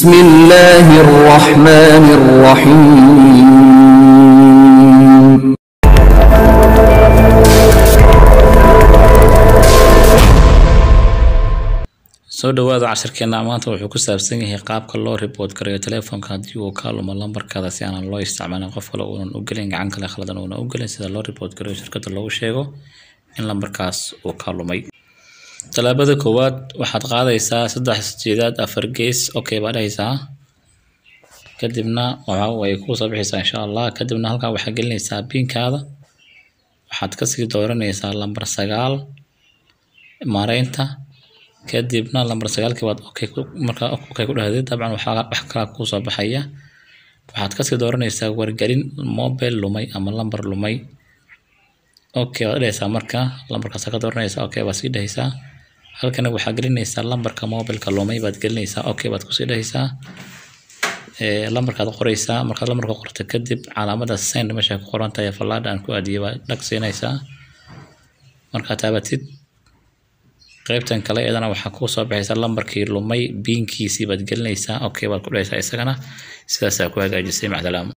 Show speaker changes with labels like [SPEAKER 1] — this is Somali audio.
[SPEAKER 1] بسم الله الرحمن الرحيم
[SPEAKER 2] soo dhawaada casharkeena maanta wuxuu ku saabsan yahay qaabka loo report gareeyo telefoonka haddii uu ka lumo lambarkaada si aanan loo isticmaalin qof kale uunan u gelin gacan kale khaldan uunan u gelin sida loo report gareeyo shirkadda loogu sheego in lambarkaas uu ka lumay tallaabada koowaad waxaad qaadaysaa saddex sideedaad afar gees okay baa dhahaysaa kadibna waxa way kuu soo bixaysaa insha allah kadibna halkan waxaad gelinaysaa pinkaada waxaad kasii dooranaysaa lambar sagaal maareynta kadibna lambar sagaalkii baad okay ku markaa okay ku dhahdid dabcan waxaa wax kala kuu soo baxaya waxaad kasii dooranaysaa wargelin mobile lumay ama lambar lumay okay waad dhahaysaa marka lambarkaas ka dooranaysaa okay baad sii dhahaysaa halkana waxaad gelinaysaa lambarka mobileka lumay baad gelinaysaa okay baad kusii dhahaysaa ee lambarkaad qoraysaa markaad lambarka qorto kadib calaamada send meesha ku qoran tahay fallaadha aan ku aadiyay baad dhag siinaysaa markaad taabatid qaybtan kale iyadana waxaa kuu soo baxaysa lambarkii lumay biinkiisii baad gelinaysaa okay baad ku dhahaysaa isagana sidaasaa ku hagaajisay macdalaam